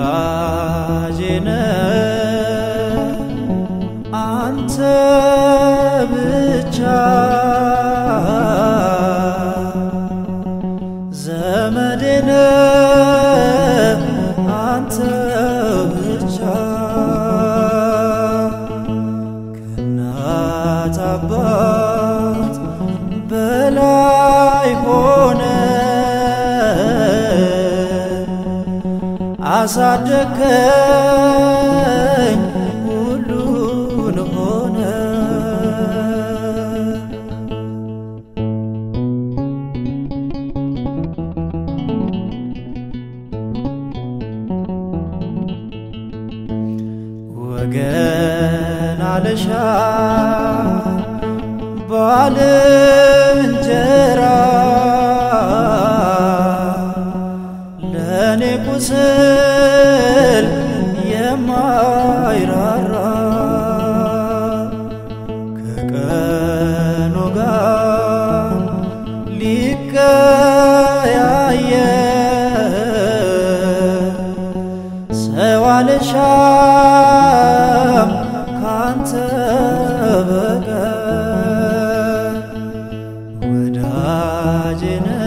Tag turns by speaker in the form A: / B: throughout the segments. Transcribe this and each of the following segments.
A: ወዳጄ ነህ አንተ ብቻ ዘመዴ ነህ አንተ ብቻ ከእናት አባት በላይ ሆነ አሳደከኝ ሁሉን ሆነ ወገን አልሻ ባልንጀራ ለእኔ ቁስል የማይራራ ከቀኑ ጋር ሊቀያየር ሰው አልሻም ካንተ በቀር ወዳጄ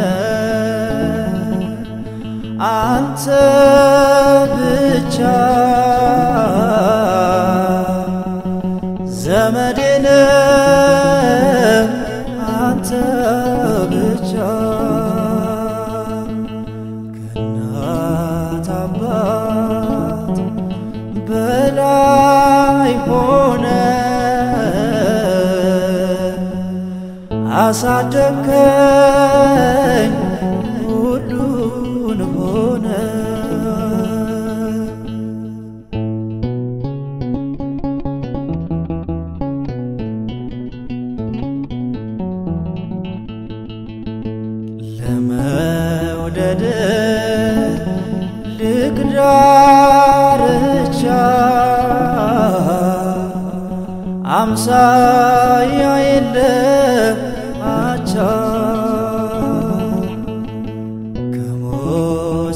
A: ነህ አንተ ብቻ ዘመዴ ነህ አንተ ብቻ ከእናት አባት በላይ ሆነ አሳደግከኝ ሁሉን ሆነ ለመውደድ ልቅዳርቻ አምሳያ የለ አቻ ከሞት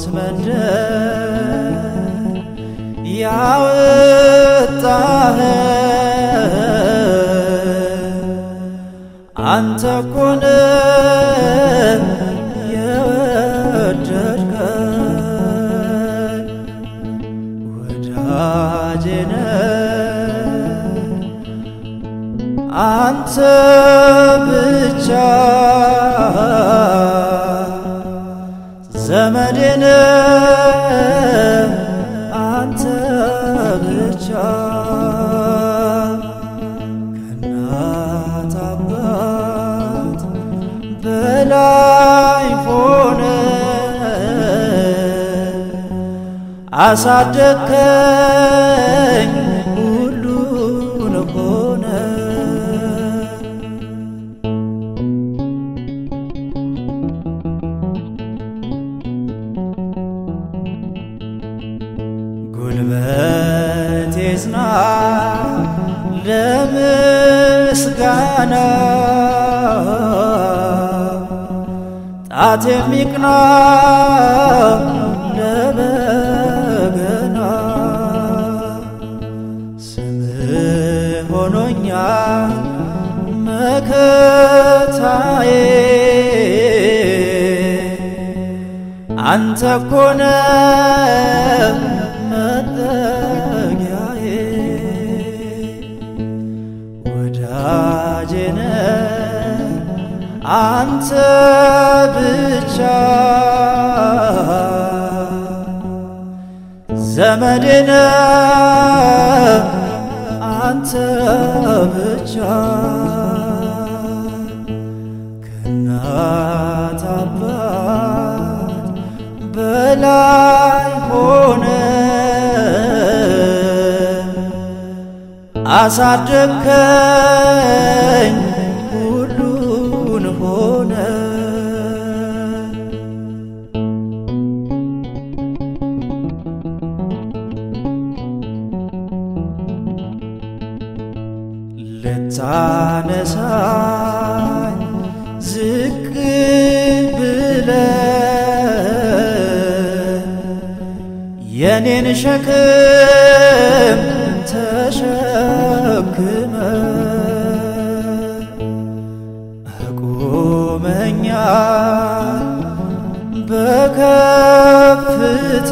A: መንደር ያወጣህ አንተ ኮነ የወደድከኝ ወዳጄ ነህ አንተ ብቻ ዘመዴ ነህ አንተ ብቻ ከእናት አባት በላይ ሆነ አሳደግከኝ ሁሉን ሆነ ጉልበቴ ጽና ለምስጋና ጣት የሚቅና ለበገና ስምህ ሆኖኛል መከታዬ አንተ ኮነ መጠጊያዬ ወዳጄ ነህ አንተ ብቻ ዘመዴ ነህ አንተ ብቻ ከእናት አባት በላይ ሆነ አሳደግከኝ ሁሉን ሆነ ልታነሳኝ ዝቅ ብለ የኔን ሸክም ተሸክመ አቁመኛል በከፍታ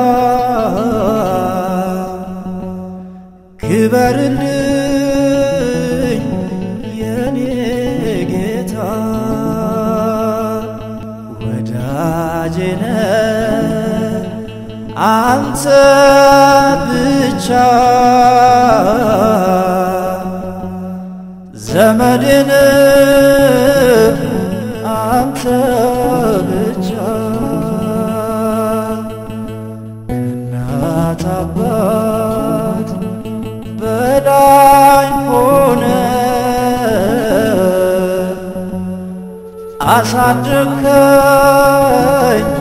A: ክበርልኝ የኔ ጌታ ወዳጄነ አንተ ብቻ ዘመድን አንተ ብቻ እናት አባት በላይ ሆነ አሳድርከኝ